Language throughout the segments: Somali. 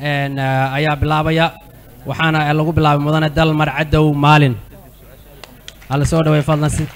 een, eh, ayaa bilaabaya waxaana lagu bilaabay mudane dalmar cadow maalin hala soo dhaway fadlan si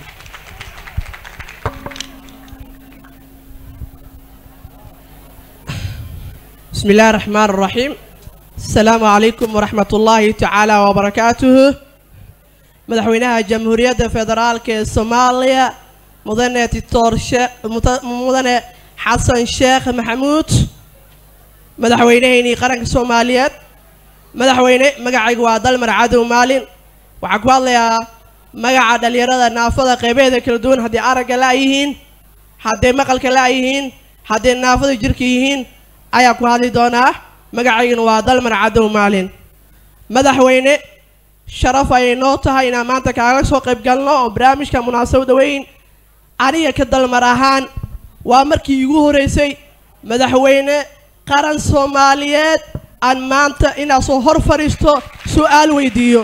بسم الله الرحمن الرحيم السلام عليكم ورحمة الله تعالى وبركاته مدحوينها جمهورية فدرالك الصومالية مدنة التورشة مدنة حسن شيخ محمود مدحوينهيني قرنك الصوماليات مدحوينه مقعي وادل مرعادو مالين وحكوا الله مقعد اليرادة نافذة قيبيدة كالدون هدي أرق لايهين هدي مقل لايهين هدي نافذة جركيهين ayaa ku hadli doonaa magacaygana waa dalmar cadow maalin madaxweyne sharaf ayay noo tahay inaan maanta kaaga soo qayb galno oo barnaamijka munaasabada weyn aniga ka dalmar ahaan waa markii iigu horeysay madaxweyne qaran soomaaliyeed aan maanta inaa soo hor fadhiisto su'aal weydiiyo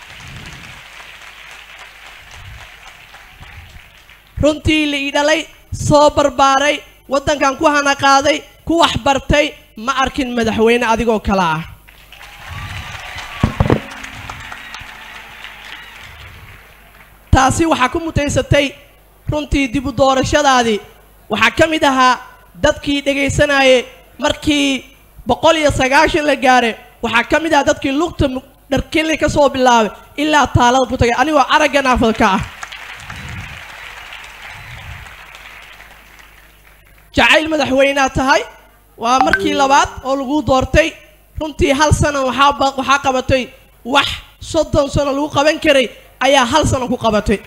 runtii la ii dhalay soo barbaaray waddankan ku hana qaaday ku wax bartay ma arkin madaxweyne adigoo kale ah taasi waxaa ku mutaysatay runtii dib u doorashadaadii waxaa ka mid ahaa dadkii dhegaysanayay markii boqol iyo sagaashan la gaaray waxaa ka mid ahaa dadkii lugta mu- dharkinli ka soo bilaabay ilaa taalada ku tagay anigoo aragga naafadka ah jacayl madaxweynea tahay waa markii labaad oo lagu doortay runtii hal sano waxaa ba- waxaa qabatay wax soddon sano lagu qaban karay ayaa hal sano ku qabatay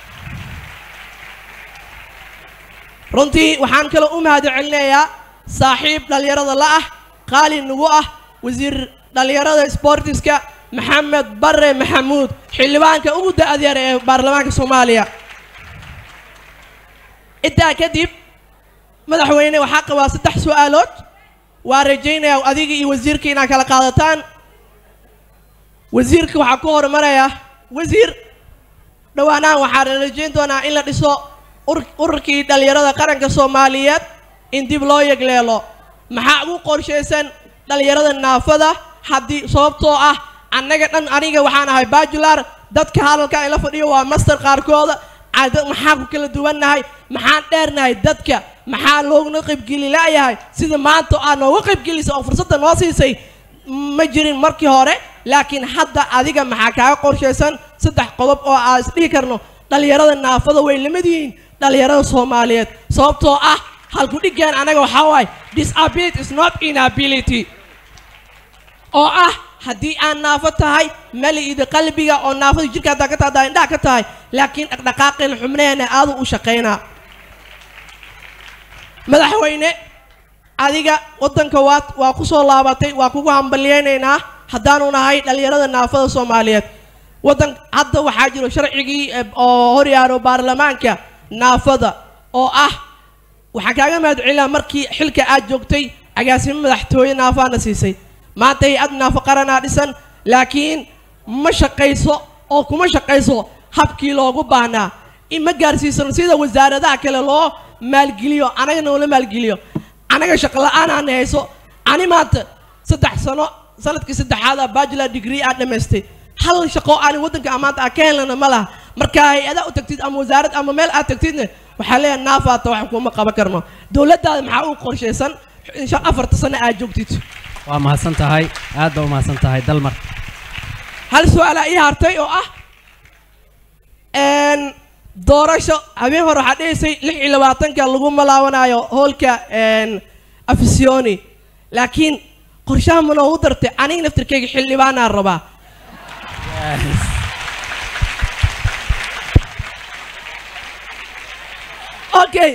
runtii waxaan kaloo u mahad celinayaa saaxiib dhallinyarada la ah qaali nagu ah wasiir dhallinyarada sportiska maxamed bare maxamuud xildhibaanka ugu da-da yar ee baarlamaanka soomaaliya intaa kadib madaxweyne waxaa qabaa saddex su'aalood waa rajaynayaa adiga iyo wasiirka inaad kala qaadataan wasiirka waxaa ku horumaraya wasiir dhowaanahan waxaa la rajayn doonaa in la dhiso ur- ururkii dhallinyarada qaranka soomaaliyeed in dib loo yegleelo maxaa ugu qorshaysan dhallinyarada naafada haddii sababtoo ah annaga dhan aniga waxaan ahay bajular dadka hadalka ila fadhiyo waa master qaarkooda cada- maxaa ku kala duwannahay maxaan dheernahay dadka maxaa looguna qaybgeli la'yahay sida maanta aad nooga qaybgelisay oo fursadda noo siisay ma jirin markii hore laakiin hadda adiga maxaa kaaga qorshaysan saddex qodob oo aan isdhihi karno dhallinyarada naafada way lamid yihiin dhallinyarada soomaaliyeed sababtoo ah halku dhigeen anaga waxaa waaye disability is not inability oo ah haddii aan naafo tahay maliida qalbiga oo naafada jirka haddaa ka tahay haddaa indhaha ka tahay laakiin dhaqdhaqaaqeen xubnaheena aadu u shaqaynaa madaxweyne adiga waddanka waa waa ku soo laabatay waa kugu hambalyeynaynaa haddaanu nahay dhallinyarada naafada soomaaliyeed waddan hadda waxaa jiro sharcigii eh, oo horyaaro baarlamaanka naafada oo ah waxaan kaaga mahad celinaa markii xilka aad joogtay agaasimo madaxtooye naafaana siisay maanta hay-ad naafo qaranaa dhisan laakiin ma shaqayso oo kuma shaqayso habkii loogu baahnaa in ma gaarsiisano sida wasaaradaha kale loo maalgeliyo anaga noola maalgeliyo anaga shaqo la-aanaan hayso ani maanta saddex sano sanadkii saddexaada bachelor degree aad dhammaystay hal shaqo aan waddanka amaanta aan ka helana ma laha marka hay-adaa u tagtid ama wasaarad ama meel aad tagtidna waxaa leeyahay naafaata wax kuma qaban karno dowladdaada maxaa u qorshaysan insha afarta sano aad joogtid waa mahadsan tahay aad baa u mahadsan tahay dalmar hal su-aalaa ii hartay oo ah n doorasho habeen hore waxaa dhehaysay lix iyo labaatanka lagu malaawanayo hoolka n afisioni laakiin qorshaha ma noogu dartay aniga naftirkayga xildhibaanaan rabaa okay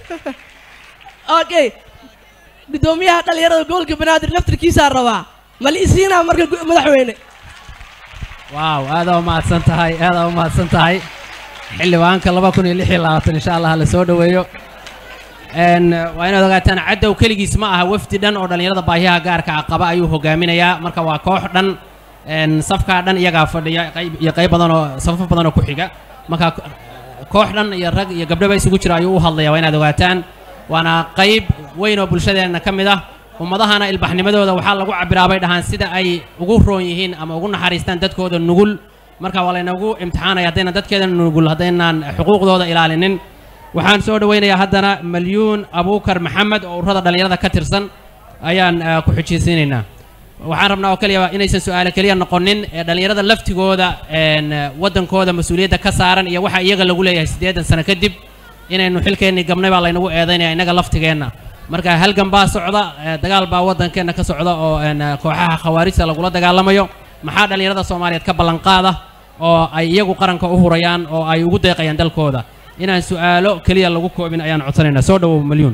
okay guddoomiyaha dhalinyarada gobolka banaadir naftirkiisaa rabaa mali isiinaa marka gu- madaxweyne waaw aadaa u mahadsan tahay aadaa u mahadsan tahay xildhibaanka laba kun iyo lix iyo labaatan insha allah la soo dhoweeyo n waa inaad ogaataan caddow keligiis ma aha wafdi dhan oo dhallinyarada baahiyaha gaarka ah qaba ayuu hogaaminayaa marka waa koox dhan n safkaa dhan iyagaa fadhiya qayb iyo qayb badan oo safaf badan oo ku xiga marka ko- koox dhan iyo rag iyo gabdhoba isugu jira ayuu u hadlaya waa inaad ogaataan waana qayb weyn oo bulshadeenna ka mid ah ummadahana ilbaxnimadooda waxaa lagu cabbiraa bay dhahaan sida ay ugu roon yihiin ama ugu naxariistaan dadkooda nugul marka waa laynagu imtixaanaya haddaynan dadkeeda nugul haddaynaan xuquuqdooda ilaalinin waxaan soo dhowaynayaa haddana malyuun abuukar maxamed oo ururada dhallinyarada ka tirsan ayaan eh, ku xujiysiinaynaa waxaan rabnaa oo keliya inaysan su-aale keliya noqonin ee dhallinyarada laftigooda een, eh, waddankooda mas-uuliyadda ka saaran iyo waxa iyaga lagu leeyahay siddeedan sano kadib inaynu xilkeennii gabnay baa laynagu eedaynaya innaga laftigeenna marka halgan baa socda eh, dagaal baa waddankeenna ka socda oo een, eh, kooxaha khawaarijta lagula dagaalamayo maxaa dhallinyarada soomaaliyeed ka ballanqaada oo ay iyagu qaranka u hurayaan oo ay ugu deeqayaan dalkooda inaan su-aalo keliya lagu koobin ayaan codsanaynaa soo dhowow malyuun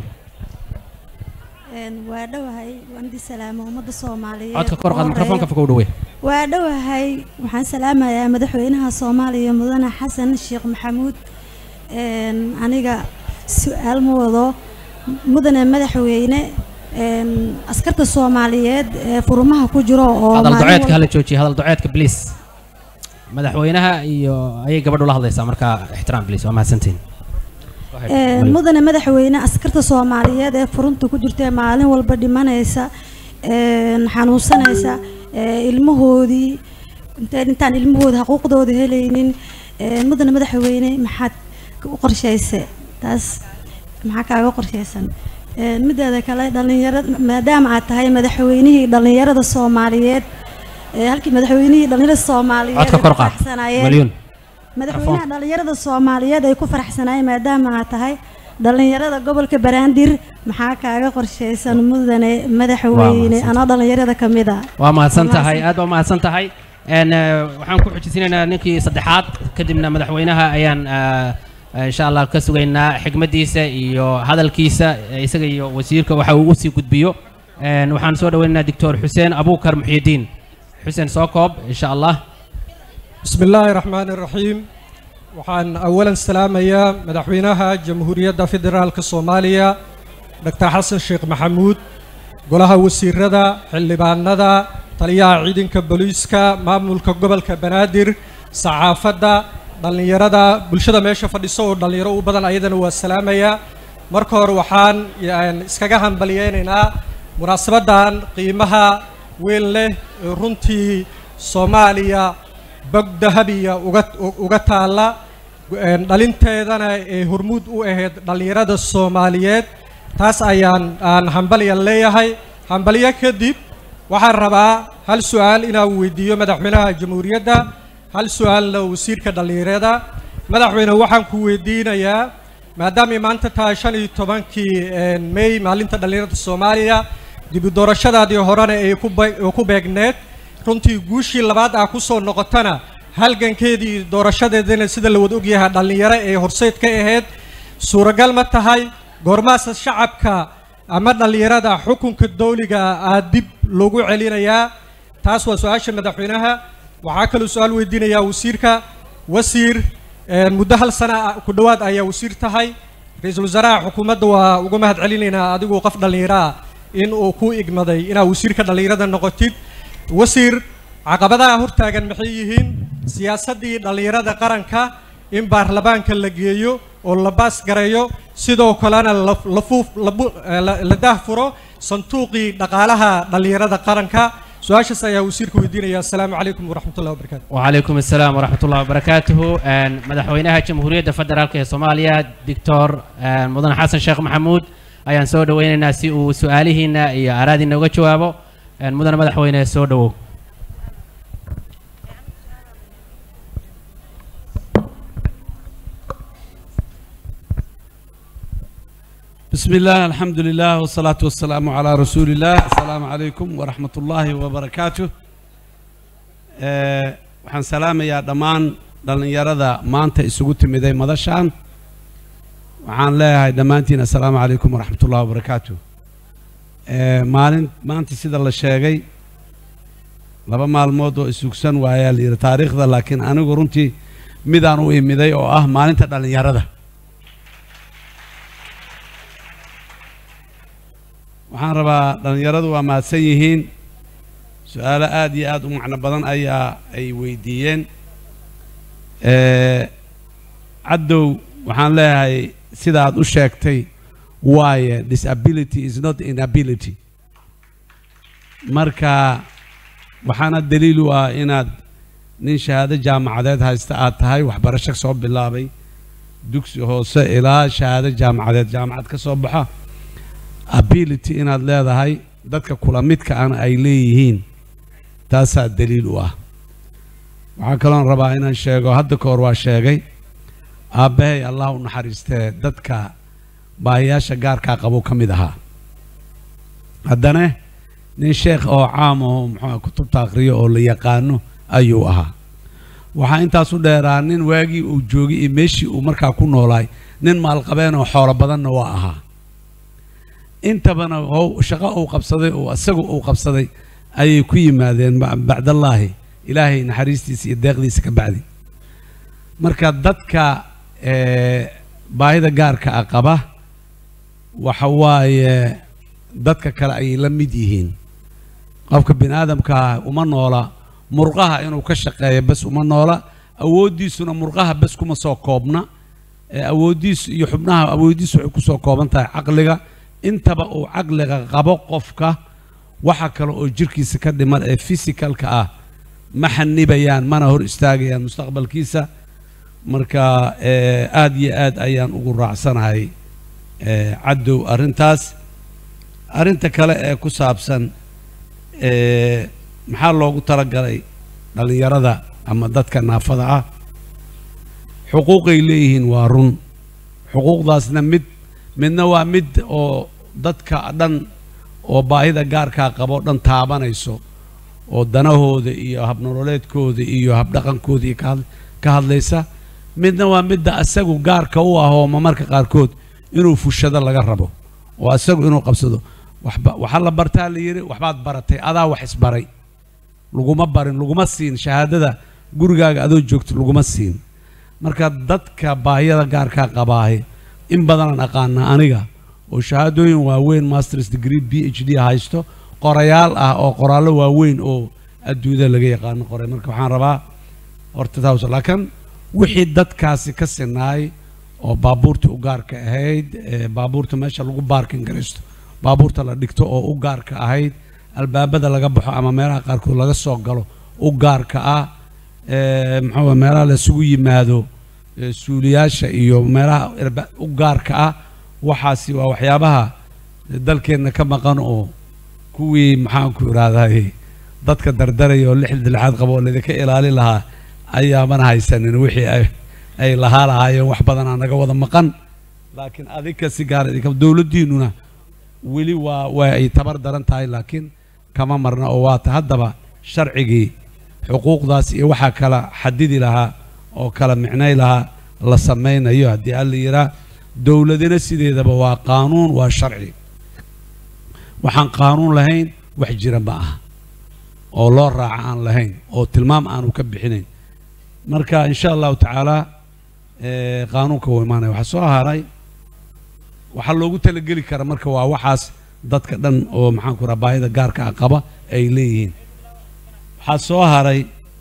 waa dhowahay waan di salaamo ummadda soomaaliyeed codka kor qaad oo mikrofoonka horeeya. fogow dhawey waa dhowahay waxaan salaamayaa madaxweynaha soomaaliya mudane xasan sheekh maxamuud Een, aniga su-aal ma wado mudane madaxweyne een, askarta soomaaliyeed ee furumaha ku jiro oo hadal maalin duceedka walba- hala joojiya hadal duceedka bliis madaxweynaha iyo ayay gabadhu la hadlaysaa marka ixtiraam bliis waa mahadsantihin Een, mudane madaxweyne askarta soomaaliyeed ee furunta ku jirta ee maalin walba dhimanaysa een, xanuunsanaysa ee, ilmahoodii inta- intaan ilmahooda xuquuqdooda helaynin een, mudane madaxweyne maxaad u qorshaysay taas maxaa kaaga qorshaysan Een, mideeda kale dhalinyarada maadaama aad tahay madaxweynihii dhalinyarada soomaaliyeed ee halkii madaxweynihii dhalinyarada soomaaliyeed codka ay kor ku qaad faraxsanaayeen- malyuun madaxweynaha dhalinyarada soomaaliyeed ay ku faraxsanaayeen maadaama aad tahay dhalinyarada gobolka banaadir maxaa kaaga qorshaysan mudane madaxweyne mahadsan. anoo dhalinyarada ka mid a waa mahadsan Waa tahay mahadsan. aad baa mahadsan tahay Een, eh, waxaan ku xujisinaynaa ninkii saddexaad kadibna madaxweynaha ayaan eh, eh, insha allah ka sugaynaa xigmaddiisa iyo hadalkiisa eh, isaga iyo wasiirka waxa uu usii gudbiyo Een, waxaan soo dhaweynaynaa doctor xuseen abuukar muxyidiin xuseen soo koob insha allah بسم الله الرحمن الرحيم waxaan awalan salaamayaa madaxweynaha jamhuuriyadda federaalka soomaaliya dr xasan sheekh maxamuud golaha wasiirada xildhibaanada taliyaha ciidanka booliiska maamulka gobolka banaadir saxaafadda dhallinyarada bulshada meesha fadhiso oo dhallinyaro u badan ayadana waa salaamayaa marka hore waxaan yani, iskaga hambalyeynaynaa munaasabaddan qiimaha weyn leh ee runtii soomaaliya bog dahabiya uga uga taalla een, dhalinteedana ee hormuud u ahayd dhallinyarada soomaaliyeed taas ayaan aan hambalyan leeyahay hambalyo kadib waxaan rabaa hal su-aal inaan weydiiyo madaxweynaha jamhuuriyadda hal su-aalna wasiirka dhallinyarada madaxweyne waxaan ku weydiinayaa maadaamay maanta tahay shan iyo tobankii een, may maalinta dhallinyarada soomaaliya dibi doorashadaadii horena ay ku be- ay ku beegneed runtii guushii labaad ah ku soo noqotana halgankeedii iyo doorashadeedana sida la wada ogyahay dhallinyaro ee horseyd ka ahayd suuragal ma tahay goormaasa shacabka ama dhallinyarada xukunka dawliga aa dib loogu celinayaa taas waa su-aasha madaxweynaha waxaa kaloo su-aal weydiinayaa wasiirka wasiir een, muddo hal sana ah ku dhowaad ayaa wasiir tahay ra-iisul wasaaraha xukuumadda waa uga mahad celinaynaa adigu qof dhallinyaro ah in uu ku igmaday inaad wasiirka dhallinyarada noqotid wasiir caqabadaha hortaagan maxay yihiin siyaasaddii dhallinyarada qaranka in baarlamaanka la geeyo oo la baas gareeyo sidoo kalena la- la fuuf- la bu- eh, la- la daahfuro sanduuqii dhaqaalaha dhallinyarada qaranka su-aashaas ayaa wasiirka weydiinaya asalaamu calaykum waraxmatullahi wabarakaatu وعليكم السلام ورحمة الله وبركاته آن، مدحوينها جمهورية فدرالك سوماليا دكتور آن، مدن حسن شيخ محمود ayaan soo dhaweynaynaa si uu su-aalihiina iyo araadiina uga jawaabo Een, mudane madaxweyne soo dhawow بسم الله الحمد لله والصلاة والسلام على رسول الله السلام عليكم ورحمة الله وبركاته آه، waxaan salaamayaa dhammaan dhallinyarada maanta isugu timiday madashaan waxaan leeyahay dhammaantiin assalaamu calaykum waraxmat ullahi wabarakaatu آه، maalin maanta sida la sheegay laba maalmood oo isugsan waayaa la yidhi taariikhda laakiin anigu runtii midaan u imiday oo ah maalinta dhallinyarada waxaan rabaa dhallinyaradu waa mahadsan yihiin su-aalo aad iyo aad u macno badan ayaa ay weydiiyeen Eh, caddow waxaan leeyahay sidaad u sheegtay waaye disability is not inability marka waxaana daliil u ah inaad nin shahaado jaamacadeed haysta aad tahay waxbarasho soo bilaabay dugsi hoose ilaa shahaado jaamacadeed jaamacad ka soo baxa ability inaad leedahay dadka kula midka ana ay leeyihiin taasaa daliil u ah waxaa kaloon rabaa inaan sheego hadda ka hor waa sheegay aabbahay allah u naxariistee dadka baahiyaasha gaarkaa qabo ka mid ahaa haddana nin sheekh oo caam oo muxuu kutubta akhriyo oo la yaqaano ayuu ahaa waxaa intaas u dheeraa nin waagii uu joogay iyo meeshii uu markaa ku noolaay nin maalqabeen oo xoolo badanna waa ahaa intabana shaqo uu qabsaday oo isagu uu qabsaday ayay ku yimaadeen bacdallaahi ilaahay naxariistiisa iyo deeqdiisa ka bacdi marka dadka baahida gaarka ah qaba waxa waaye dadka kale ayay la mid yihiin qofka bini aadamkaa uma noola murqaha inuu ka shaqeeyo bes uma noola awooddiisuna murqaha bes kuma soo koobna awooddiisu iyo xubnaha awooddiisu waxay kusoo kooban tahay caqliga intaba uu caqliga qabo qofka waxa kale oo jirkiisa ka dhiman ee fisikalka ah ma xanibayaan mana hor istaagayaan mustaqbalkiisa marka aad iyo aad ayaan ugu raacsanahay caddow arrintaas arrinta kale ee ku saabsan maxaa loogu talagalay dhallinyarada ama dadka naafada ah xuquuqay leeyihiin waa run xuquuqdaasna mid midna waa mid oo dadka dhan oo baahida gaarkaa qabo dhan taabanayso oo danahooda iyo habnololeedkooda iyo habdhaqankooda iyo ka hadlaysa midna waa midda asagu gaarka u ah oo marmarka qaarkood inuu fushado laga rabo oo asagu inuu qabsado waxaa la bartaa la yidhi waxbaad baratay adaa wax isbaray laguma barin laguma siin shahaadada gurigaaga adoo joogto laguma siin marka dadka baahiyada gaarkaa qabaahi in badanaan aqaana aniga oo shahaadooyin waaweyn masters degree b h d haysto qorayaal ah oo qoraallo waaweyn oo adduunyada laga yaqaano qoray marka waxaan rabaa horta taas laakiin wixii dadkaasi ka sinaay oo baabuurta u gaarka ahayd baabuurta meesha lagu baarkin garaysto baabuurta la dhigto oo u gaarka ahayd albaabada laga baxo ama meelaha qaarkood laga soo galo u gaarka ah muxuu meelaha laisugu yimaado suuliyaasha iyo meelaha u gaarka ah waxaasi waa waxyaabaha dalkeenna ka maqan oo kuwii maxaanku idhaahday dadka dardaraya oo lixda lixaad qabo oo laydinka ilaalin lahaa ayaamana haysanin wixii ay lahaa lahaayeen wax badanaa naga wada maqan laakiin adinka si gaara idinka dowladdiinnuna weli waa waa ay tabar daran tahay laakiin kama marna oo waata haddaba sharcigii xuquuqdaas iyo waxaa kala xadidi lahaa oo kala micnay lahaa la samaynayo haddii alla yiraa dowladina sideedaba waa qaanuun waa sharci waxaan qaanuun lahayn wax jira ma aha oo loo raaca aan lahayn oo tilmaam aanu ka bixinayn marka insha allahu tacaala qaanuunka wuu imaanaya waxaa soo haray waxaa loogu talageli kara marka waa waxaas dadka dhan oo maxaanku raha baahida gaarka ah qaba ay leeyihiin waxaa soo haray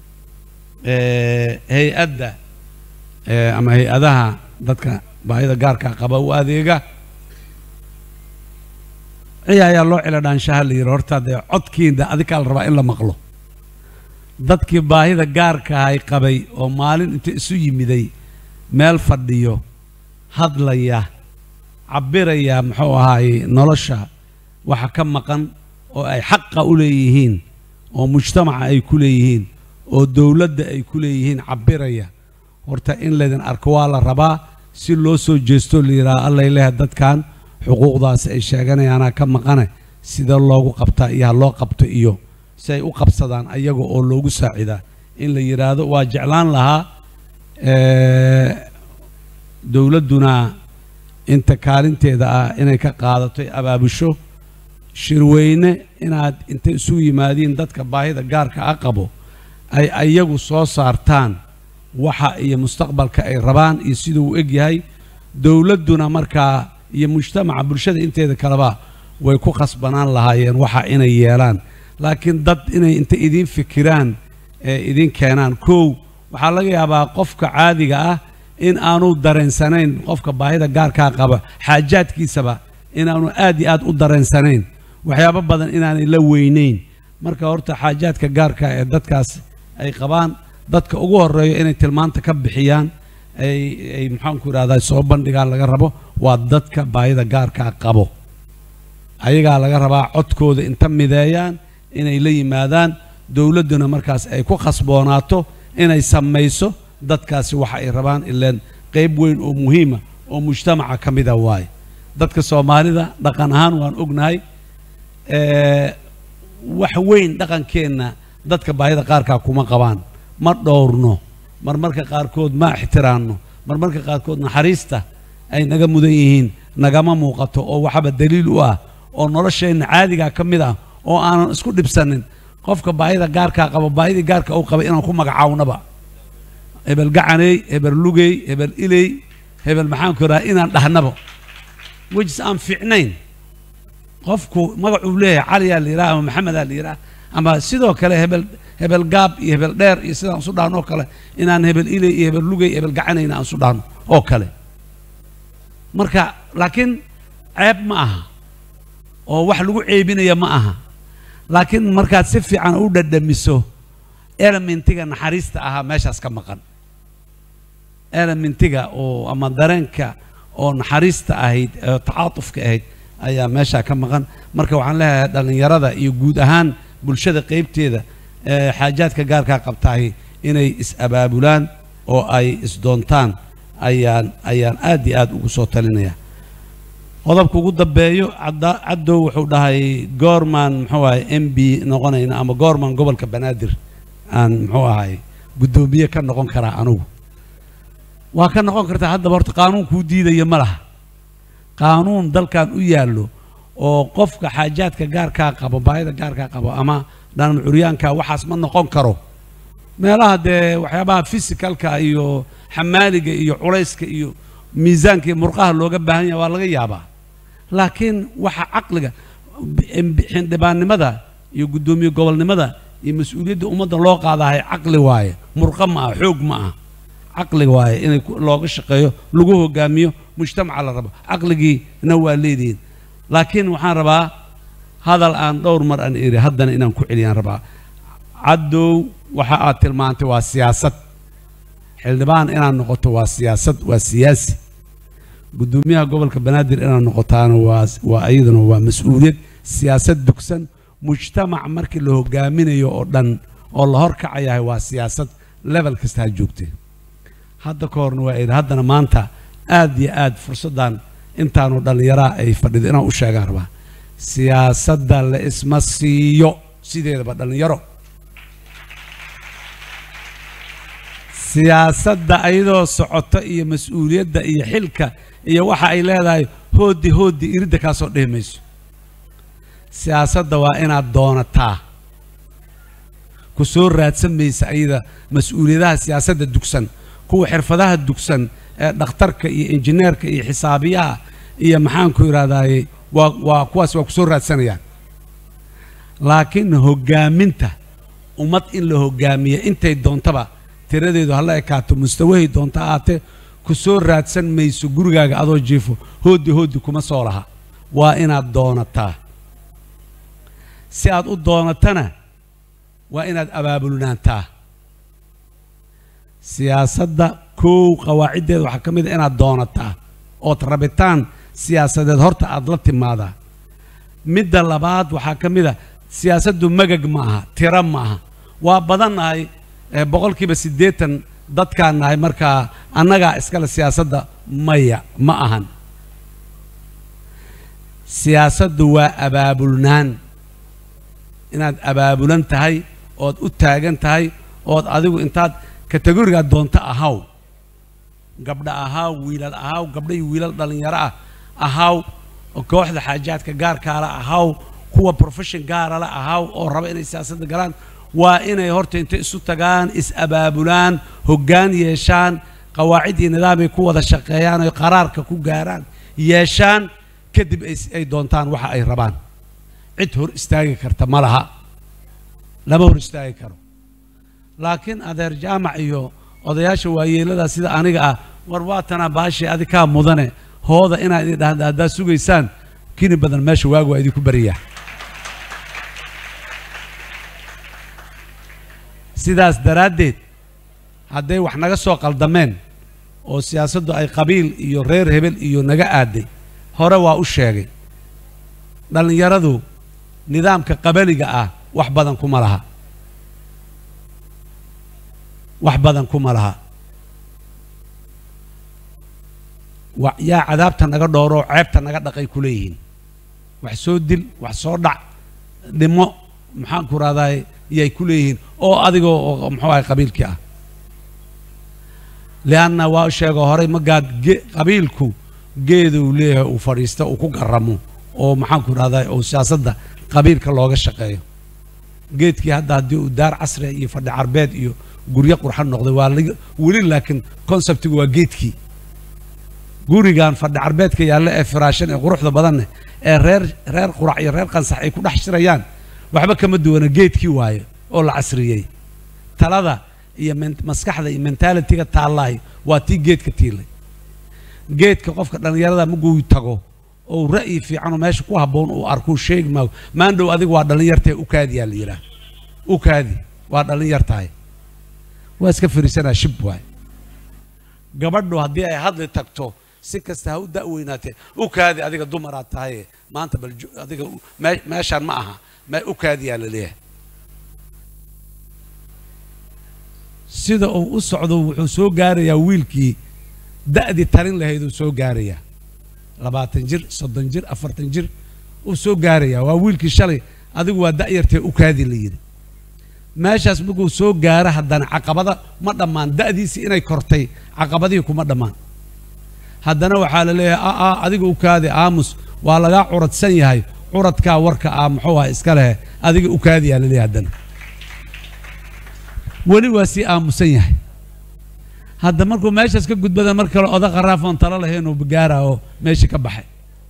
hay-adda ama hay-adaha dadka baahida gaarka qaba u adeega ciya ayaa loo cila dhaanshaha la yidhi horta dee codkiinda adikaa la rabaa in la maqlo dadkii baahida gaarkahay qabay oo maalin inta isu yimiday meel fadhiyo hadlaya cabbiraya muxuu ahaaye nolosha waxa ka maqan oo ay xaqa u leeyihiin oo mujtamaca ay ku leeyihiin oo dowladda ay ku leeyihiin cabbiraya horta in laydin arko waa la rabaa si loo soo jeesto la yidhaha allay leeha dadkan xuquuqdaasi ay sheeganayaanaa ka maqane sida loogu qabtaa iyo ha loo qabto iyo si ay u qabsadaan ayaga oo loogu saacidaa in la yidhaahdo waa jeclaan lahaa dowladduna inta kaalinteeda ah inay ka qaadato abaabusho shirweyne inaad inta isugu yimaadiin dadka baahida gaarka a qabo ay ayagu soo saartaan waxa iyo mustaqbalka ay rabaan iyo siduu u eg yahay dowladduna markaa iyo mujtamaca bulshada inteeda kaleba way ku khasbanaan lahaayeen waxa inay yeelaan laakiin dad inay inta idiin fikiraan ee idiin keenaan kow waxaa laga yaabaa qofka caadiga ah in aanu dareensanayn qofka baahida gaarkaa qaba xaajaadkiisaba inaanu aad iyo aad u dareensanayn waxyaabo badan inaanay la weyneyn marka horta xaajaadka gaarka ee dadkaas ay qabaan dadka ugu horeeyo inay tilmaanta ka bixiyaan ay ay maxaanku idhahdaa soo bandhigaan laga rabo waa dadka baahida gaarkaa qabo ayagaa laga rabaa codkooda inta mideeyaan inay la yimaadaan dowladduna markaas ay ku khasboonaato inay samayso dadkaasi waxa ay rabaan ileen qayb weyn oo muhiima oo mujtamaca ka mida waaye dadka soomaalida dhaqan ahaan waan ognahay ee, wax weyn dhaqankeenna dadka baahida qaarkaa kuma qabaan ma dhowrno marmarka qaarkood ma ixtiraamno marmarka qaarkood naxariista ay naga mudan yihiin nagama muuqato oo waxaba daliil u ah oo nolosheenna caadigaa ka mid ah oo aanan isku dhibsanin qofka baahida gaarkaa qabo baahidii gaarka uu qabay inaan ku magacaawnaba hebel gacaney hebel lugey hebel iley hebel maxaanku idhaha inaan dhahnaba wejis aan fiicnayn qofku magacuu leeyahay caliyaa la yidhaha ama maxamedaa la yidhaha ama sidoo kale hebel hebel gaab iyo hebel dheer iyo sidaan isu dhahno oo kale inaan hebel iley iyo hebel lugey hebel gacanayna aan isu dhahno oo kale marka laakiin ceeb ma aha oo wax lagu ceebinaya ma aha laakiin markaad si fiican u dhadhamiso elementiga naxariista ahaa meeshaas ka maqan elementiga oo ama dareenka oo naxariista ahayd oo tacaatufka ahayd ayaa meeshaa ka maqan marka waxaan leeyahay dhallinyarada iyo guud ahaan bulshada qeybteeda ee xaajaadka gaarkaa qabtahay inay is-abaabulaan oo ay isdoontaan ayaan ayaan aad iyo aad ugu soo talinaya qodobka ugu dambeeyo cadda- caddow wuxuu dhahay goormaan muxuu ahay m b noqonayna ama goormaan gobolka banaadir aan muxuu ahay guddoomiye ka noqon karaa anugu waa ka noqon kartaa haddaba horta qaanuun kuu diidaya ma laha qaanuun dalkan u yaallo oo qofka xaajaadka gaarkaa qabo baahida gaarkaa qabo ama dhanam curyaanka waxaas ma noqon karo meelaha dee waxyaabaha fisikalka iyo xamaaliga iyo culayska iyo miisaanka iyo murqaha looga baahan yahay waa laga yaabaa laakiin waxa caqliga b- xildhibaannimada iyo guddoomiye gobolnimada iyo mas-uuliyadda ummadda loo qaadahay caqli waaye murqa ma aha xoog ma aha caqli waaye inay ku- looga shaqeeyo lagu hogaamiyo mujtamaca la rabo caqligiina waa leedihiin laakiin waxaan rabaa hadal aan dhowr mar aan iri haddana inaan ku celiyaan rabaa caddow waxa aad tilmaantay waa siyaasad xildhibaan inaad noqoto waa siyaasad waa siyaasi guddoomiyaha gobolka banaadir inaad noqotaana waa waa iyaduna waa mas-uuliyad siyaasad dugsan mujtamac markii la hogaaminayo oo dhan oo la horkacayahay waa siyaasad level kasta ha joogtay hadda ka horna waa idhi haddana maanta aad iyo aad fursaddan intaanu dhallinyaraha ay fadhido inaan u sheegaan rabaa siyaasadda la isma siiyo sideedaba dhallinyaro siyaasadda ayadoo socoto iyo mas-uuliyadda iyo xilka iyo waxa ay leedahay hooddi hooddi iridda kaasoo dhihi mayso siyaasadda waa inaad doonataa ku soo raadsan maysa ayada mas-uuliyadaha siyaasadda dugsan kuwa xirfadaha dugsan ee dhakhtarka iyo injineerka iyo xisaabiyaha iyo maxaanku idhahdaaye waa waa kuwaas waa ku soo raadsanayaan laakiin hoggaaminta ummad in la hoggaamiya intay doontaba tiradeedu hala ekaato mustawahay doonta ahaatee ku soo raadsan mayso gurigaaga adoo jiifo hooddi hooddi kuma soo laha waa inaad doonataa si aad u doonatana waa inaad abaabulnaantaa siyaasadda kow qawaaciddeeda waxaa ka mid a inaad doonataa ood rabitaan siyaasadeed horta aad la timaadaa midda labaad waxaa ka mid a siyaasaddu magag ma aha tiro ma aha waa badannahay ee boqolkiiba siddeetan dadkaan nahay markaa annagaa iskale siyaasadda maya ma ahan siyaasaddu waa abaabulnaan inaad abaabulan tahay ood u taagan tahay ood adigu intaad kategorigaa doonto ahaw gabdha ahaaw wiilal ahaaw gabdha iyo wiilal dhallinyaro ah ahaaw kooxda xaajaadka gaarkaala ahaaw kuwa profession gaarala ahaaw oo raba inay siyaasadda galaan waa inay horta intay isu tagaan is-abaabulaan hoggaan yeeshaan qawaacid iyo nidaamay ku wada shaqeeyaan oy qaraarka ku gaaraan yeeshaan kadib ay ay doontaan waxa ay rabaan cid hor istaagi karta ma laha lama hor istaagi karo laakiin adeer jaamac iyo odayaasha waayeelada sida aniga ah war waatanaa baashii adi kaa mudane hooda inaad idin dhahda haddaad sugaysaan kini badan meesha waagu waa idinku bariyaa sidaas daraaddeed hadday wax naga soo qaldameen oo siyaasaddu ay qabiil iyo reer hebel iyo naga aaday hore waa u sheegay dhallinyaradu nidaamka qabaliga ah wax badan kuma laha wax badan kuma laha wa yaa cadaabta naga dhooroo ceebta naga dhaqay ku leeyihiin wax soo dil wax soo dhac dhimo maxaan ku rahdaay yay ku leeyihiin oo adigoo oo muxuu ahay qabiilkii ah lianna waa sheego horay magaad ge qabiilku geeduu leeyahay uu fadhiista uu ku garamo oo maxaan ku rahdaay oo siyaasadda qabiilka looga shaqeeyo geedkii hadda haddii uu daar casriya iyo fadhi carbeed iyo guryo qurxan noqday waa laga weli laakiin conceptigu waa geedkii gurigan fadhi carbeedka yaalla ee firaashan ee quruxda badanne ee reer reer qurac iyo reer qansax ay ku dhex shirayaan waxba kama duwana geedkii waayo oo la casriyey talada iyo men- maskaxda iyo mentalitiga taallaay waa tii geedka tiilay geedka qofka dhallinyarada maguu tago oo ra'yi fiicanoo meesha ku habboon uu arkuu sheegi maayo maandhow adiga waa dhallinyartae u kaadiyaa la yidhaah u kaadi waa dhallinyar tahay waa iska fariisanaa shib waay gabadhu haddii ay hadli tagto si kasta ha u da'weynaatee u kaadi adiga dumaraad tahaye maanta bal jo- adiga u- mee- meeshaan ma aha me u kaadiyaa la leeyahay sida uu u socdo wuxuu soo gaarayaa wiilkii da'dii talin lahayd uu soo gaarayaa labaatan jir soddon jir afartan jir uu soo gaarayaa waa wiilkii shalay adigu waa da'yartee u kaadi la yidhi meeshaas markuu soo gaaro haddana caqabada ma dhammaan da'diisii inay kortay caqabadihii kuma dhammaan haddana waxaa la leeyahay a a adiga u kaadi aamus waa lagaa curadsan yahay curadkaa warka ah muxuu ah iska lehe adiga u kaadiyaa la leeyahay haddana weli waa sii aamusan yahay hadda markuu meeshaas ka gudbada mar kale oda qaraafoon talo lahayn uu gaara oo meeshii ka baxay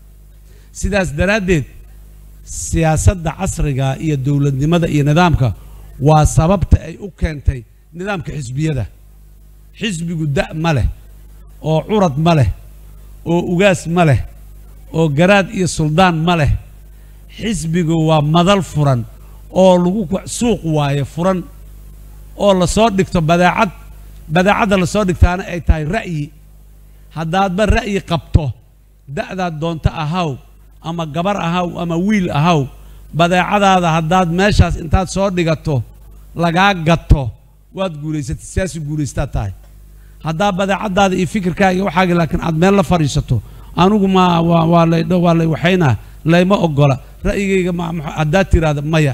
sidaas daraaddeed siyaasadda casriga iyo dowladnimada iyo nidaamka waa sababta ay u keentay nidaamka xisbiyada xisbigu da' ma leh oo curad ma leh oo ugaas ma leh oo garaad iyo suldaan ma leh xisbigu waa madal furan oo lagu ku- suuq waaye furan oo lasoo dhigto badeecad badeecadda lasoo dhigtaana ay tahay ra'yi haddaadba ra'yi qabto da'daad doonto ahaw ama gabar ahaw ama wiil ahaw badeecadaada haddaad meeshaas intaad soo dhigato lagaa gato waad guulaysatay siyaasi guulaystaa tahay haddaa badeecadaada iyo fikirkaaga iyo waxaaga laakiin aad meel la fadhiisato anigu ma waa waa lay waa lay waxaynaa layma ogola ra'yigayga ma ma- haddaad tiraahda maya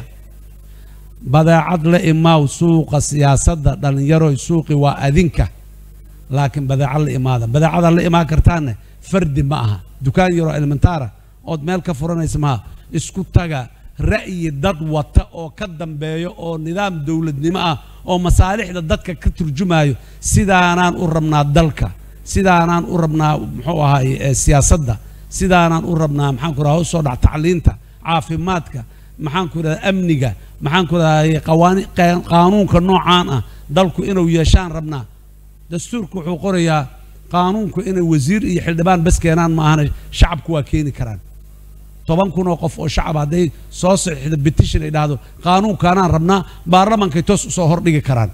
badeecad la imaaw suuqa siyaasadda dhallinyaroy suuqi waa adinka laakiin badeecad la imaada badeecadaad la imaan kartaanne fardi ma aha dukaan yaroo elementaara ood meel ka furanaysa maha isku taga ra'yi dad wata oo ka dambeeyo oo nidaam dowladnimo ah oo masaalixda dadka ka turjumayo sidaanaan u rabnaa dalka sidaanaan u rabnaa muxuu ahaay eh, siyaasadda sidaanaan u rabnaa maxaan ku raha usoo dhac tacliinta caafimaadka maxaan ku rahdaa amniga maxaan ku rahdaa qawaani qaa- qaanuunka noocaan ah dalku inuu yeeshaan rabnaa dastuurku wuxuu qorayaa qaanuunku inay wasiir iyo xildhibaan bas keenaan ma ahana shacabku waa keeni karaan toban kun oo qof oo shacab hadday soo saxiixdo petition ay dhahdo qaanuunkaanaan rabnaa baarlamankay toos usoo hordhigi karaan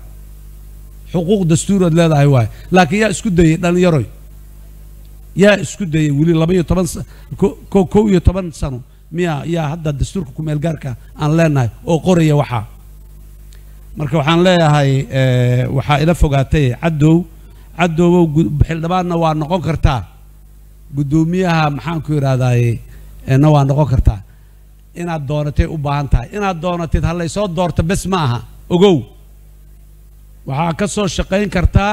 xuquuq dastuuraad leedahay waaye laakiin yaa isku dayey dhallinyaroy yaa isku dayey weli laba iyo toban sa- ko- ko- kow iyo toban sano miyaa yaa hadda dastuurka kumeelgaarka aan leenahay oo qoraya waxaa marka waxaan leeyahay eh, waxaa ila fogaatay cadow cadowbow gu- xildhibaanna waa noqon kartaa guddoomiyaha maxaan ku idhahdaaye na waa noqon kartaa inaad doonatay u baahan tahay inaad doonatid ha laysoo doorto bes ma aha ogow waxaa ka soo shaqayn kartaa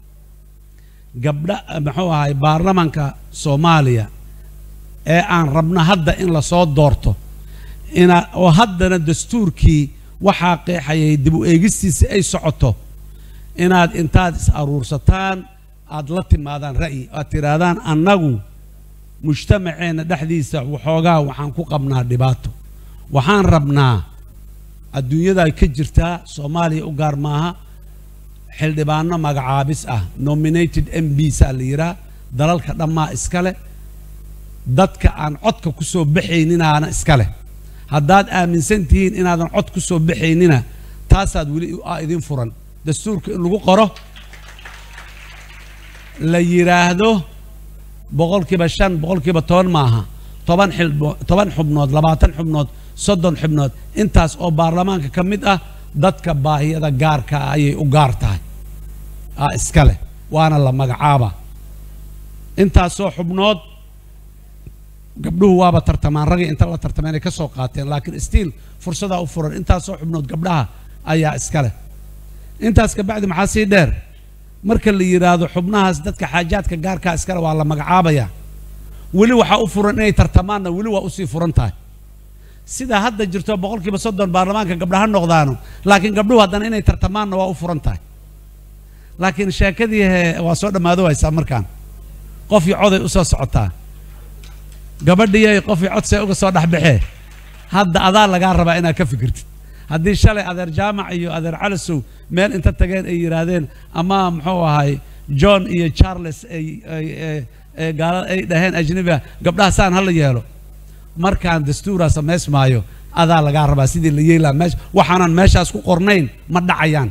gabdha muxuu ahay baarlamanka soomaaliya ee aan rabno hadda in lasoo doorto ina oo haddana dastuurkii waxaa qeexayay dib u eegistiisa ay socoto inaad intaad is aruursataan aad la timaadaan ra'yi aad tidhaahdaan annagu mujtamaceenna dhexdiisa waxoogaa waxaan ku qabnaa dhibaato waxaan rabnaa adduunyada ay ka jirtaa soomaaliya u gaar maaha xildhibaano magacaabis ah nominated m b saa la yidhaha dalalka dhammaa iska leh dadka aan codka ku soo baxayninaana iska leh haddaad aaminsan tihiin inaadan cod ku soo baxaynina taasaad weli aa idin furan dastuurka in lagu qoro la yidhaahdo boqolkiiba shan boqolkiiba toban maaha toban xilbo toban xubnood labaatan xubnood soddon xubnood intaas oo baarlamaanka ka mid ah dadka baahiyada gaarka ah ayay u gaar tahay aa iska leh waana la magacaaba intaasoo xubnood gabdhuhu waaba tartamaan ragii inta la tartameenay ka soo qaateen laakiin stiil fursadaa u furan intaasoo xubnood gabdhaha ayaa iska leh intaas kabacdi maxaa sii dheer marka la yidhaahdo xubnahaas dadka xaajaadka gaarkaa iskale waa la magacaabayaa weli waxaa u furan inay tartamaanna weli waa usii furan tahay sida hadda jirto boqolkiiba soddon baarlamaanka gabdha ha noqdaano laakiin gabdhuhu haddana inay tartamaanna waa u furan tahay laakiin sheekadii he waa soo dhammaado haysaa markaan qofii coday u soo socotaa gabadhiyay qofii codsee uga soo dhexbaxee hadda adaa lagaa rabaa inaad ka fikirtid haddii shalay adeer jaamac iyo adeer calisow meel inta tageen ay yidhaahdeen ama muxuu ahay john iyo charles ay ay ay gaalada ay dhaheen ajnabiga gabdhaha saan hala yeelo markaan dastuuraa samaysmaayo adaa lagaa rabaa sidii la yeelaa meesha waxaanan meeshaas ku qornayn ma dhacayaan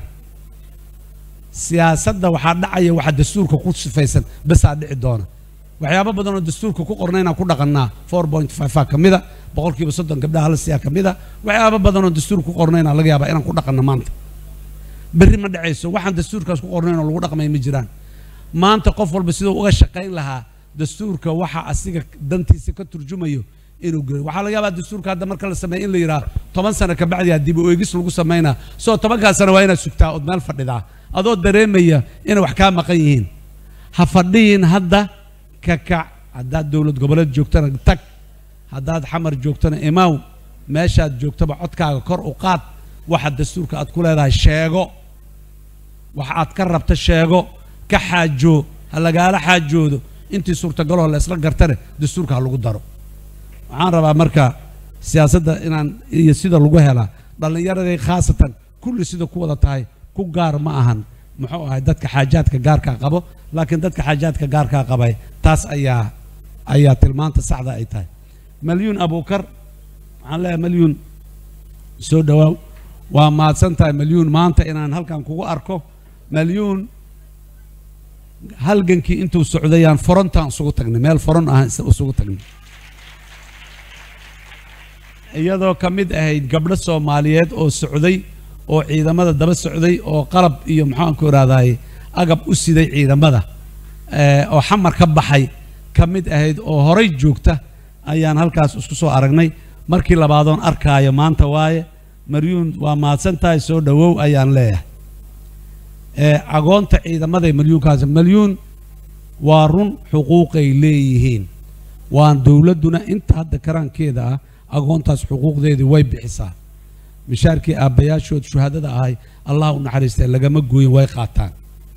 siyaasadda waxaa dhacaya waxa dastuurka ku sifaysan basaa dhici doona waxyaabo badan oo dastuurka ku qornaynaan ku dhaqannaa four point five ka mida boqolkiiba soddon gabdhaha hala siiyaa ka mida waxyaabo badan oo dastuurka ku qornaynaa laga yaabaa inaan ku dhaqanno maanta berri ma dhacayso waxaan dastuurkaas ku qornayn oo lagu dhaqmay ma jiraan maanta qof walba siduu uga shaqayn lahaa dastuurka waxa asiga dantiisa ka turjumayo inuu gelo waxaa laga yaabaa dastuurka hadda marka la sameeyo in la yidhaha toban sano kabacdi haddii u eegis lagu samaynaa soo tobankaas sano waa inaad sugtaa ood meel fadhidaa adoo dareemaya inay wax kaa maqan yihiin ha fadhiyin hadda ka kac haddaad dowlad goboleed joogtana tag haddaad xamar joogtana imaaw meeshaad joogtaba codkaaga kor u qaad waxa dastuurka aad ku leedahay sheego waxa aad ka rabta sheego ka xaajoo ha lagaala xaajoodo intii suurtagaloo la isla gartane dastuurka ha lagu daro waxaan rabaa marka siyaasadda inaan iyo sida lagu helaa dhallinyaradii khaasatan kulli sida ku wada tahay ku gaar ma ahan muxuu ahay dadka xaajaadka gaarkaa qabo laakiin dadka xaajaadka gaarkaa qabay taas ayaa ayaa tilmaanta saxda ay tahay malyuun abuukar waxaan leeyahay malyuun soo dhowaaw waa mahadsan tahay malyuun maanta inaan halkan kugu arko malyuun halgankii intuu socdayaan forontaan isugu tagnay meel foron ah isugu tagnay iyadoo ka mid ahayd gabdho soomaaliyeed oo socday oo ciidamada daba socday oo qalab iyo maxaan ku ihahdaay agab u siday ciidamada oo xamar ka baxay ka mid ahayd oo horay joogta ayaan halkaas isku soo aragnay markii labaadoon arkaayo maanta waaye maryuun waa mahadsan tahay soo dhowow ayaan leeyahay agoonta ciidamaday malyuunkaas malyuun waa run xuquuqay leeyihiin waan dowladduna inta hadda karaankeeda ah agoontaas xuquuqdeedii way bixisaa mishaarkii aabbayaashood shuhadada ahay allah u naxariistay lagama gooyin way qaataan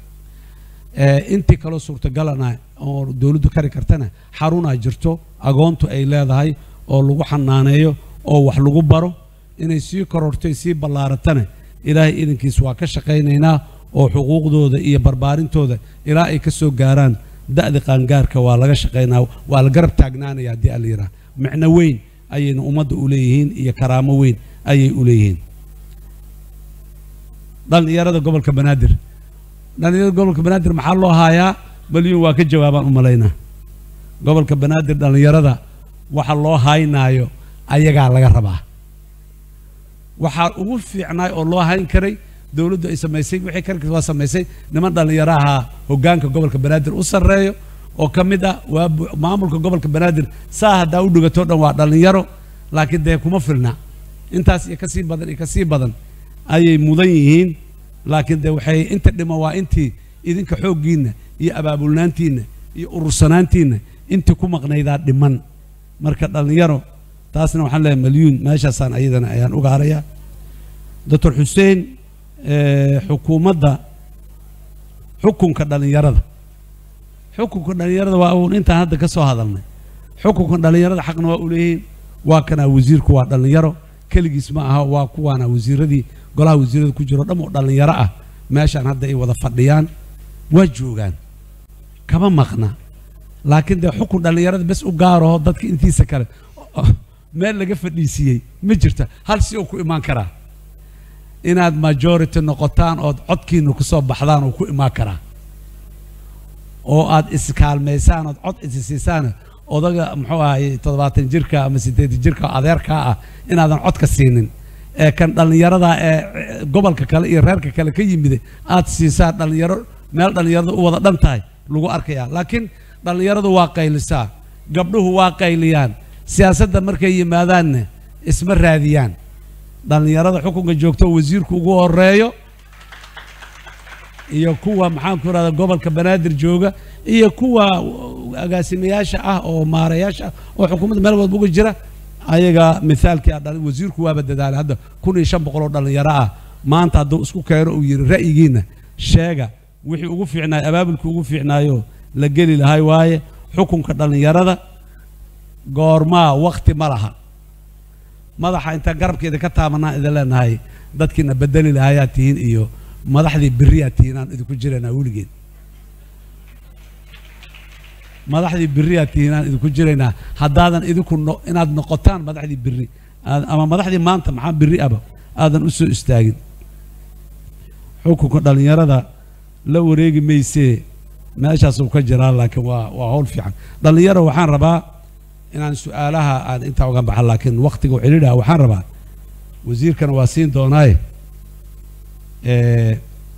intii kaloo suurtagalana oo dowladdu kari kartana xarunaa jirto agoontu ay leedahay oo lagu xanaaneeyo oo wax lagu baro inay sii korortay sii ballaaratana ilaahay idankiis waa ka shaqaynaynaa oo xuquuqdooda iyo barbaarintooda ilaa ay ka soo gaaraan da'da qaangaarka waa laga shaqaynaa waa la garab taagnaanaya haddii ala yidhaha micno weyn ayayna ummadda u leeyihiin iyo karaamo weyn ayay u leeyihiin dhallinyarada gobolka banaadir dhallinyarada gobolka banaadir maxaa loo haayaa malyuun waa ka jawaabaan u malaynaa gobolka banaadir dhallinyarada waxa loo haynaayo ayagaa laga rabaa waxaa ugu fiicnaay oo loo hayn karay dowladdu ay samaysay wixii karkas waa samaysay niman dhallinyaro ahaa hoggaanka gobolka banaadir u sarreeyo oo ka mid ah waa maamulka gobolka banaadir saa haddaa u dhigatoo dhan waa dhallinyaro laakiin dee kuma filna intaas iyo kasii badan iyo kasii badan ayay mudan yihiin laakiin dee waxay inta dhimo waa intii idinka xooggiinna iyo abaabulnaantiinna iyo urursanaantiinna intii ku maqnaydaa dhiman marka dhallinyaro taasna waxaan leeyahay malyuun meeshaasaan ayadana ayaan uga harayaa doctor xuseen xukuumadda xukunka dhallinyarada xukunka dhallinyarada waa uun intaan hadda ka soo hadalnay xukunka dhallinyarada xaqna waa u leeyihiin waa kanaa wasiirku waa dhallinyaro keligiis ma aha waa kuwaana wasiiradii golaha wasiirada ku jiro dham oo dhallinyaro ah meeshaan hadda ay wada fadhiyaan waa joogaan kama maqna laakiin dee xukun dhallinyarada bes u gaaraho dadka intiisa kale meel laga fadhiisiiyey ma jirta hal si oo ku imaan karaa inaad majority noqotaan ood codkiina ku soo baxdaan oo ku imaan karaa oo aad iskaalmaysaan ood cod isisiisaan odaga muxuu ahay toddobaatan jirka ama siddeetan jirka adeerkaa ah inaadan codka siinin ee kan dhallinyarada ee gobolka kale iyo reerka kale ka yimide aad siisaan dhallinyaro meel dhallinyarada u wada dhan tahay lagu arkayaa laakiin dhallinyaradu waa qaylisaa gabdhuhu waa qayliyaan siyaasadda markay yimaadaanna isma raadiyaan dhallinyarada xukunka joogto wasiirku ugu horeeyo iyo kuwa maxaan ku rahda gobolka banaadir jooga iyo kuwa agaasimayaasha ah oo maarayaasha ah oo xukuumadda meel walba uga jira ayaga mithaalkii a dhali wasiirku waaba dadaalay hadda kun iyo shan boqol oo dhallinyaro ah maanta hadduu isku keeno uu yidhi ra'yigiinna sheega wixii ugu fiicnaayo abaabulkii ugu fiicnaayo la geli lahay waaye xukunka dhallinyarada goormaa wakti ma laha madaxa inta garabkeeda ka taabanaan idin leenahay dadkiina bedeli lahayaa tihiin iyo madaxdii beriyaa tihiin aan idinku jiraynaa weligeed madaxdii beriyaa tihiin aan idinku jiraynaa haddaadan idinku no inaad noqotaan madaxdii beri aad- ama madaxdii maanta maxaa beri aba aadan u soo istaagin xukunka dhallinyarada la wareegi maysee meeshaas uu ka jiraa laakiin waa waa hawl fiican dhallinyaro waxaan rabaa inaan su-aalaha aan intaa uga baxa laakiin waktiga u celidhaha waxaan rabaa wasiirkana waa siin doonaaye ee,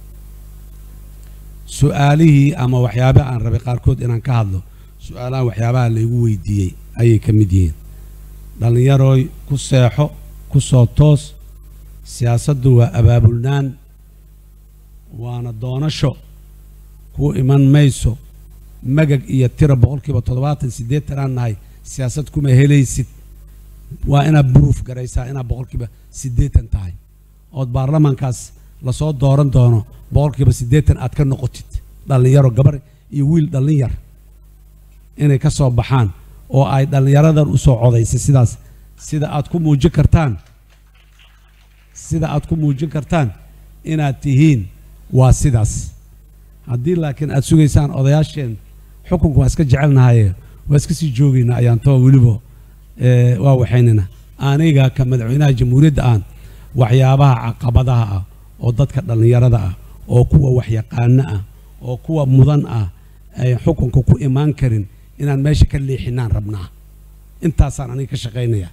su-aalihii ama waxyaabaha aan rabay qaarkood inaan ka hadlo su-aalaha waxyaabaha laygu weydiiyey ayay ka mid yihiin dhallinyarooy ku seexo ku soo toos siyaasaddu waa abaabulnaan waana doonasho ku iman mayso magag iyo tira boqolkiiba toddobaatan siddeetan aan nahay siyaasad kuma helaysid waa inaad buruuf garaysaa inaad boqolkiiba siddeetan tahay ood baarlamaankaas lasoo dooran doono boqolkiiba siddeetan aad ka noqotid dhallinyaro gabar iyo wiil dhallinyar inay ka soo baxaan oo ay dhallinyaradan u soo codaysay sidaas sida aad ku muujin kartaan sida aad ku muujin kartaan inaad tihiin waa sidaas haddii laakiin aad sugaysaan odayaasheen xukunka waa iska jecelnahaye waa iska sii joogaynaa ayaan too weliba ee, waa waxaynana aniga ka madaxweynaha jamhuuriyadda aan waxyaabaha caqabadaha ah oo dadka dhallinyarada ah oo kuwa waxyaqaano ah oo kuwa mudan ah ay xukunka ku imaan karin inaan meesha ka leexinaan rabnaa intaasaan aniga ka shaqaynaya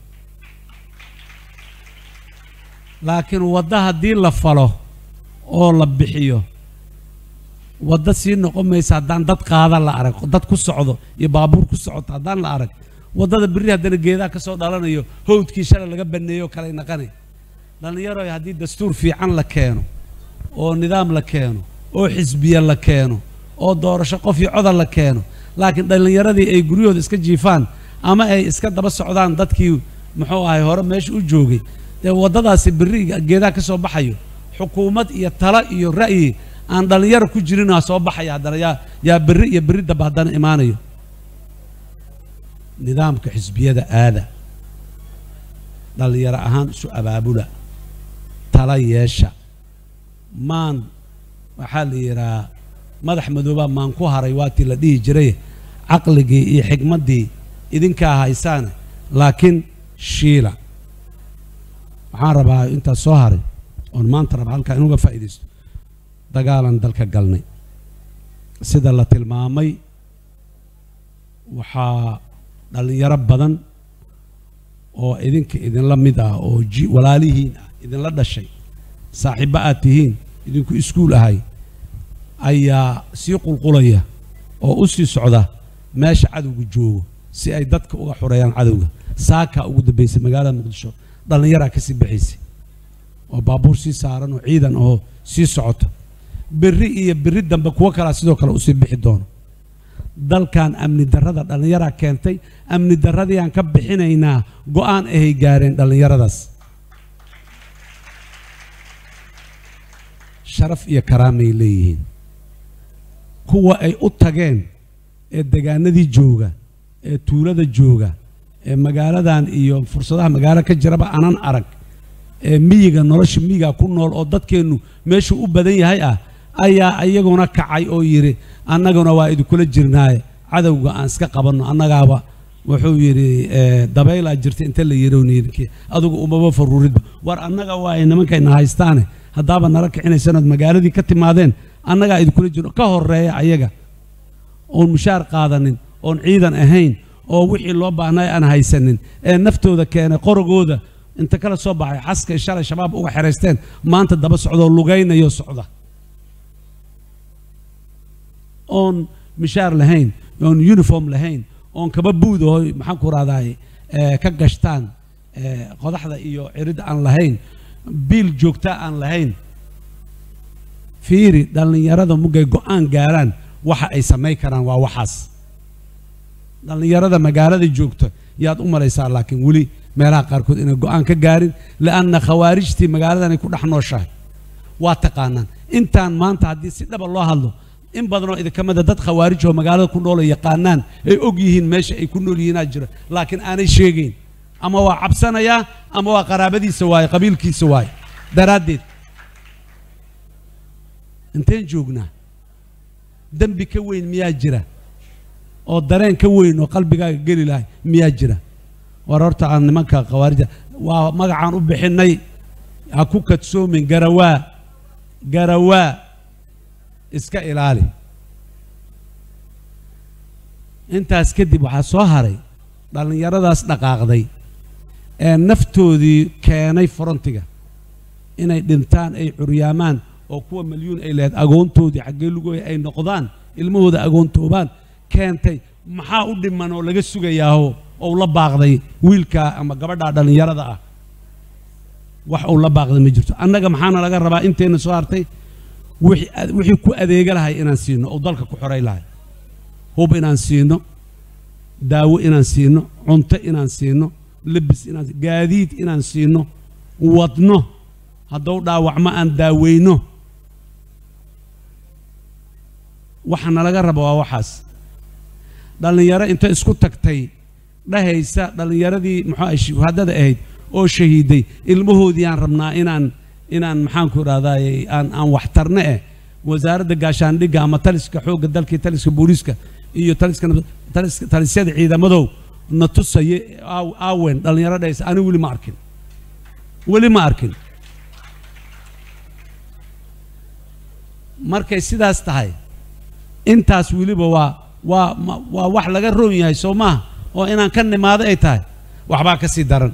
laakiin wadda haddii la falo oo la bixiyo wadda sii noqon maysa haddaan dad qaada la arag dad ku socdo iyo baabuur ku socoto haddaan la arag waddada berri haddana geedaha ka soo dhalanayo howdkii shalay laga baneeyo kalay naqanay dhallinyaroy haddii dastuur fiican la keeno oo nidaam la keeno oo xisbiya la keeno oo doorasho qof iyo coda la keeno laakiin dhallinyaradii ay guryahooda iska jiifaan ama ay iska daba socdaan dadkii muxuu ahay hore meesha u joogay dee waddadaasi berri geedaha ka soo baxayo xukuumad iyo talo iyo ra'yi aan dhallinyaro ku jirinaa soo baxaya haddana yaa yaa berri iyo berri damba haddana imaanayo nidaamka xisbiyada aada dhallinyaro ahaan isu abaabula tala yeesha maan waxaa la yidhahaa madax madoobaa maan ku haray waatii la dhihi jiray caqligii iyo xigmaddii idinkaa haysaane laakiin shiila waxaan rabaa intaas soo haray oon maanta raba halkaa inuga faa'iidaysto dagaalan dalka galnay sida la tilmaamay waxaa dhallinyaro badan oo idinka idinla mid ah oo ji walaalihiin ah idinla dhashay saaxiibbo aad tihiin idinku iskuul ahay ayaa sii qulqulaya oo u sii socda meesha cadowga joogo si ay dadka uga xoreeyaan cadowga saakaa ugu dambaysay magaalada muqdisho dhallinyaraa ka sii baxaysay oo baabuur sii saaran oo ciidan oo sii socota berri iyo berri dambe kuwo kalaa sidoo kale usii bixi doono dalkan amni darrada dhallinyaraa keentay amni darradii aan ka bixinaynaa go-aan ahay gaareen dhallinyaradaas sharaf iyo karaamay leeyihiin kuwa ay u tageen ee degaanadii jooga ee tuulada jooga ee magaaladan iyo fursadaha magaalo ka jiraba anan arag ee miyiga nolosha miyiga ku nool oo dadkeennu meeshuu u badan yahay ah ayaa iyaguna kacay oo yidhi annaguna waa idinkula jirnaaye cadowga aan iska qabanno annagaaba wuxuu yidhi eh, dabaylaa jirta inta la yidhi adigu umaba faruuridba war annaga waa ay nimankayna haystaane haddaaba nala kicinaysanood magaaladii ka timaadeen annagaa idinkula jiro ka horeeya ayaga oon mushaar qaadanin oon ciidan ahayn oo wixii loo baahnay aan haysanin ee naftooda keenay qorogooda inta kala soo baxay xaskay shalay shabaab uga xeraysteen maanta daba socdoo lugaynayo socda oon mishaar lahayn oon uniform lahayn oon kaba buud oo maxaan ku rahdaay ka gashtaan eh, qodaxda iyo ciridda aan lahayn biil joogta aan lahayn fiiri dhallinyarada mugay go-aan gaaraan waxa ay samayn karaan waa waxaas dhallinyarada magaalada joogta yaad u malaysaa laakiin weli meelaha qaarkood inay go-aan ka gaarin lianna khawaarijtii magaaladanay ku dhex nooshahay waa taqaanaan intaan maanta haddii si dhaba loo hadlo in badanoo idinka mida dad khawaarij oo magaalada ku nool oo yaqaanaan ay og yihiin meesha ay ku nool yihiinaa jira laakiin aanay sheegayn ama waa cabsanayaa ama waa qaraabadiisa waaye qabiilkiisa waaye daraaddeed inteen joognaa dembi ka weyn miyaa jira oo dareen ka weyn oo qalbigaaga geli lahay miyaa jira war horta aan nimanka khawaarija waa magacaan u bixinnay ha ku kadsoomin garawaa garawaa iska ilaali intaas kadib waxaa soo haray dhallinyaradaas dhaqaaqday ee naftoodii keenay forontiga inay dhintaan ay curyaamaan oo kuwa milyuun ay lehed agoontoodii xaggee lugooya ay noqdaan ilmahooda agoontoobaan keentay maxaa u dhiman oo laga sugayaaho ou la baaqday wiilkaa ama gabadhaa dhallinyarada ah wax uu la baaqday ma jirto annaga maxaana laga rabaa intayna soo hartay wixii ad- wixii ku adeega lahay inaan siino oo dalka ku xoray lahay hub inaan siino daawo inaan siino cunto inaan siino lebis inaan si- gaadiid inaan siino wadno haddou dhaawacmo aan daaweyno waxa nalaga raba waa waxaas dhallinyaro inta isku tagtay dhahaysa dhallinyaradii muxuu ahay shuhadada ahayd oo shahiiday ilmahoodii aan rabnaa inaan inaan maxaanku idhahdaay aan aan waxtarne eh wasaaradda gaashaandhigga ama taliska xoogga dalkii taliska booliiska iyo taliska nab- taliska talisyada ciidamadow na tusaye aaw- aawen dhallinyaro dhahaysa ani weli ma arkin weli ma arkin markay sidaas tahay intaas weliba waa waa ma- waa wax laga roon yahay soo maaha oo inaan ka nimaado ay tahay waxbaa ka sii daran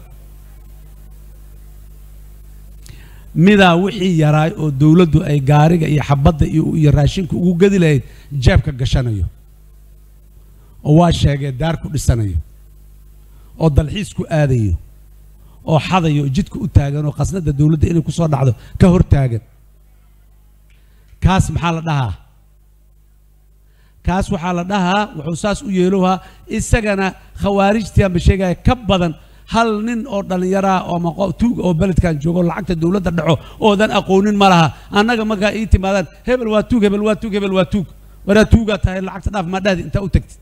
midaa wixii yaraay oo dowladdu ay gaariga iyo xabadda iyo iyo raashinka ugu gedi lahayd jeebka gashanayo oo waa sheegee daar ku dhisanayo oo dalxiis ku aadayo oo xadayo oo jidka u taagan oo khasnadda dowladda inay ku soo dhacdo ka hor taagan kaas maxaa la dhahaa kaas waxaa la dhahaa wuxuu saas u yeelohaa isagana khawaarijtii aanba sheegaya ka badan hal nin oo dhallinyaraha oo maqo tuug oo beledkan joogo oo lacagta dowladda dhaco oodan aqoonin ma laha annaga markaa ii timaadaan hebel waa tuug hebel waa tuug hebel waa tuug waraa tuugaa tahay lacagta dhaaf maa dhahdi intaa u tagtid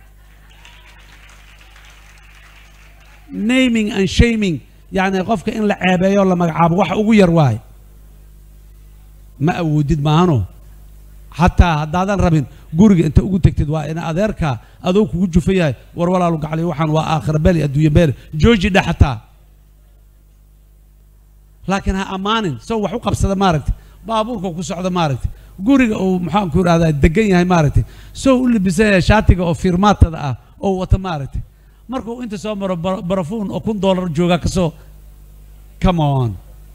naming and shaming yacni qofka in la ceebeeyo la magacaabo waxa ugu yar waaye ma awoodid maahano xataa haddaadan rabin guriga inta ugu tegtid waa ina adeerkaa adoo kugu jufa yahay war walaalu gacliyo waxaan waa aakhira beli adduunya beli jooji dhe xataa laakiin ha ammaanin sow wax u qabsada maaragtay baabuurka ku socda maaragtay guriga uu maxaanku idhahdaa degan yahay maaragtay sow u libisan yahay shaatiga oo fiirmaatada ah oo wata maaragtay markuu inta soo maro bara- barafuun oo kun doolar jooga kasoo come on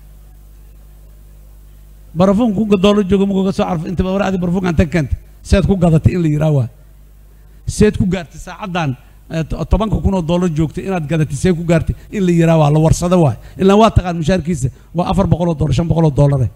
barafuun kunka doolar jooga muku ka soo carfo inta war adi barafuunka anta keenta seed ku gadatay in la yidhaha waa seed ku gaartay saacaddan eh, to- tobanka kun oo doolar joogtay inaad gadatay seed ku gaartay in la yidhaha waa la warsado waay ilaa waa taqaan mushaarkiisa waa afar boqol oo doolar shan boqol oo doolare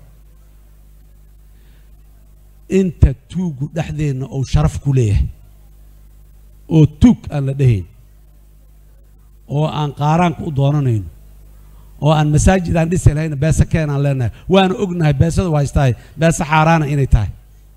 inta tuugu dhexdeenna uu sharaf ku leeyahay oo tuug aan la dhehayn oo aan qaaraanka u doonanayno oo aan masaajid aan dhisi lahayna beese keenaan leenahay waana ognahay beesada waa haystahay beese xaaraana inay tahay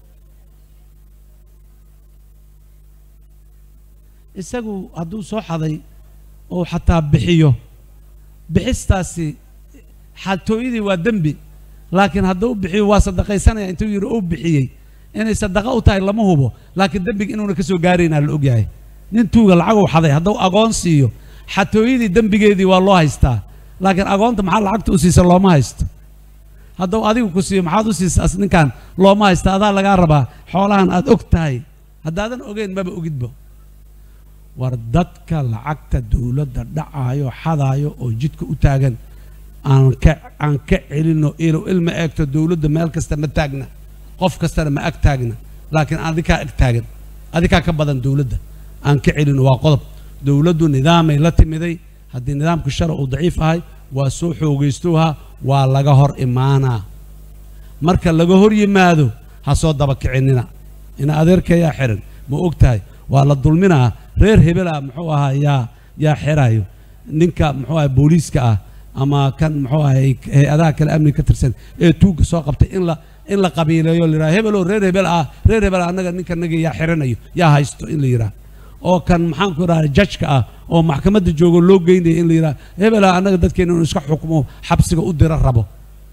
isagu hadduu soo xaday oo xataa bixiyo bixistaasi xatooyadii waa dembi laakiin hadduu bixiyo waa sadaqaysanaya intuu yidhi uu bixiyey inay sadaqa u tahay lama hubo laakiin dembiga inuuna ka soo gaaraynaa la ogyahay nin tuuga lacaguu xaday hadduu agoon siiyo xatooyadii dembigeedii waa loo haystaa laakiin agoonta maxaa lacagta u siisa looma haysto hadduu adigu ku siiyo maxaad u siisa as ninkan looma haysta adaa lagaa rabaa xoolahan aad og tahay haddaadan ogeyn maba ogidbo war dadka lacagta dowladda dhacaayo xadaayo oo jidka u taagan aan ka aan ka celino ilo ilma eegto dowladda meel kasta ma taagna qof kastana ma ag taagna laakiin adikaa ag taagan adikaa ka badan dowladda aan ka celino waa qodob dowladdu nidaamay la timiday haddii nidaamku sharci uu daciif ahay waa soo xoogaystowha waa laga hor imaanaa marka laga hor yimaado ha soo daba kicinina ina adeerkayaa xiran ma og tahay waa la dulminaa reer hebela muxuu ahaa yaa yaa xirayo ninka muxuu ahay booliiska ah ama kan muxuu ahay hay-adaha kale amniga ka tirsan ee tuugga soo qabtay in la in la qabiileeyo la yidhaha hebeloo reer hebel ah reer hebel annaga ninka naga yaa xiranayo yaa haysto in la yidhaha oo kan maxaan ku idhaha jajka ah oo maxkamadda joogo loo geynaya in la yidhaha hebela annaga dadkeena inuu iska xukmo xabsiga u dira rabo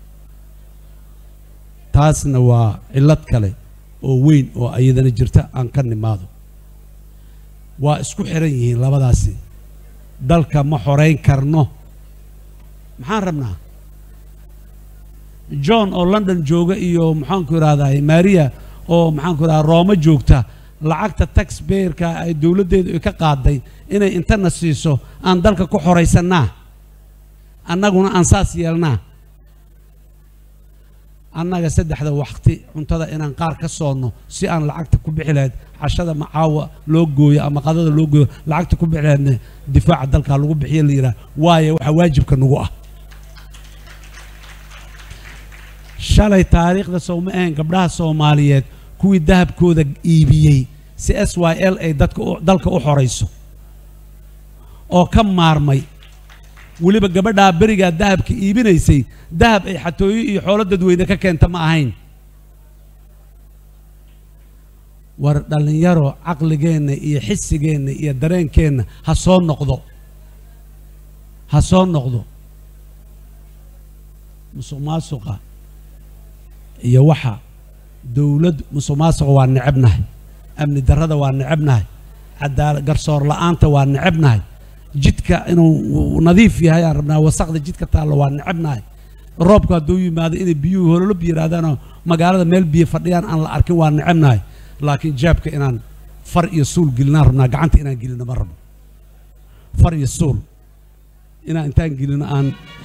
taasna waa cillad kale oo weyn oo iyadana jirta aan ka nimaado waa isku xiran yihiin labadaasi dalka ma xorayn karno maxaan rabnaa john oo london jooga iyo maxaanku idhahdaa maria oo maxaanku idhahdaa rooma joogta lacagta taxbayerka ay dowladdeedu ay ka qaaday inay intana siiso aan dalka ku xoraysannaa annaguna aan saas yeelnaa annaga saddexda waqti cuntada inaan qaar ka soonno si aan lacagta ku bixi lahayd cashada macaawa loo gooyo ama qadada loo gooyo lacagta ku bixi lahaydna difaaca dalka lagu bixiyo la yidhaha waayo waxaa waajibka nagu ah shalay taariikhda sowma ahayn gabdhaha soomaaliyeed kuwii dahabkooda iibiyey si s y l ay dadka dalka u xorayso oo ka maarmay weliba gabadhaa berigaa dahabka iibinaysay dahab ay xatooyo iyo xoolo dadweyne ka keenta ma ahayn war dhallinyaro caqligeenna iyo xisigeenna iyo dareenkeenna ha soo noqdo ha soo noqdo musuq maasuqa iyo waxa dowlad musuq maasuqa waa necebnahay amni darrada waa necebnahay cadaala garsoor la'aanta waa necebnahay jidka inuu nadiif yahay aan rabnaa wasaqda jidka taallo waa necebnahay roobku hadduu yimaado inay biyuhu hololob yidhaahdaanoo magaalada meel biyo fadhiyaan aan la arkin waa necebnahay laakiin jaabka inaan far iyo suul gelinaan rabnaa gacanta inaan gelino ma rabno far iyo suul inaan intaan gelino aan